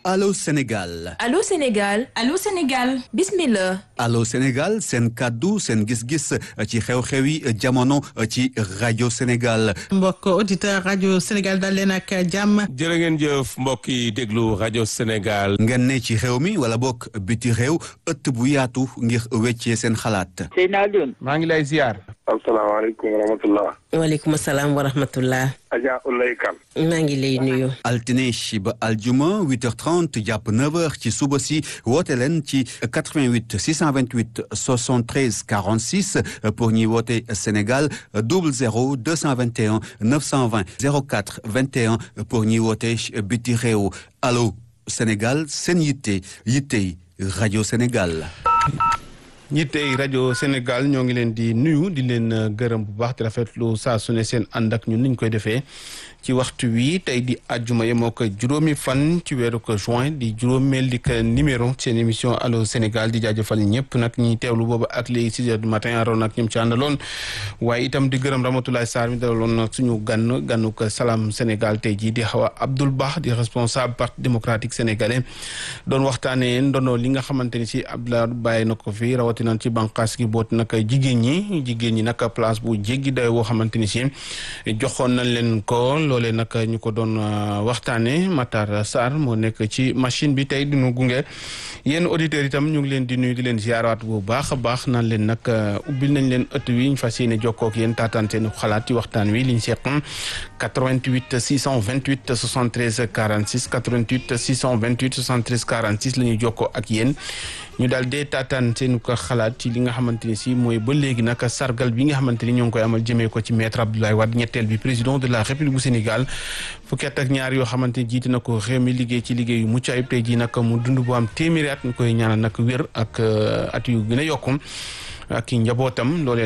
Allô Sénégal Allô Sénégal Allô Sénégal bismillah Allô Sénégal seen kàddu seen gis-gis ci xew-xewi jamono ci rajo Sénégal mbokk auditeur rajo Sénégal dal leen ak jàmm jërë ngeen jëf mbokk yi déglu rajo Sénégal ngeen ne ci réew mi wala bokk biti réew ëtt bu yaatu ngir weccee seen xalaat Seyna Alioune maa ngi lay ziar asalaamaaleykum wa rahmatullah waaleykum salaam wa rahmatullah Adja Ulay Kan maa ngi lay nuyu altine ba aljuma 8h30 jàpp 9h ci suba si woote leen ci 88 628 73 46 pour ñuy woote Sénégal 00 221 920 04 21 pour ñuy woote biti réew allo Sénégal seen yitte yittey rajo Sénégal. ñittey rajo Sénégal ñoo ngi leen di nuyu di leen gërëm bu baax di rafetlu saa su ne seen ànd ak ñun niñ koy defee ci waxtu wi tey di àjjuma yemoo ko juróomi fan ci weeru ko juin di juróomeel di ko numéro seen émission allo Sénégal di jaajëfal ñëpp nag ñi teewlu booba ak léegi six heures du matin aroon ak ñoom ci àndaloon waaye itam di gërëm Ramatoulaye Sarr mi dalaloon suñu gann gannu ko Salam Sénégal tey jii di Hawa Abdoul Bah di responsable parti démocratique sénégalais doon waxtaanee ndono li nga xamante ni si Abdoulaye bàyyi na ko fi rawatina ci bànqaas gi boot nag jigéen ñi jigéen ñi nag place bu jéggi day woo xamante ni si joxoon nañ leen ko loolee nag ñu ko doon waxtaane Matar Sarr moo nekk ci machine bi tey duñu gunge yéen auditeurs itam ñu ngi leen di nuyu di leen ziaraat bu baax a baax naan leen nag ubbil nañ leen ëtt wi ñu fas yéene jokkoo ak yéen taataan seen xalaat ci waxtaan wi liñ seq 88 628 73 46 88 628 73 46 la ñuy jokkoo ak yéen ñu daal dee taataan seen ko xalaat ci li nga xamante ni si mooy ba léegi nag sargal bi nga xamante ni ñoo ngi koy amal jëmee ko ci maître Abdoulaye Wade ñetteel bi président de la république bu Sénégal fukki at ak ñaar yoo xamante ni jiite na ko réew mi liggéey ci liggéey yu mucc ayib tey jii nag mu dund bu am téeméeri at ñu koy ñaanal nag wér ak at yu gën a yokku ak i njabootam loolee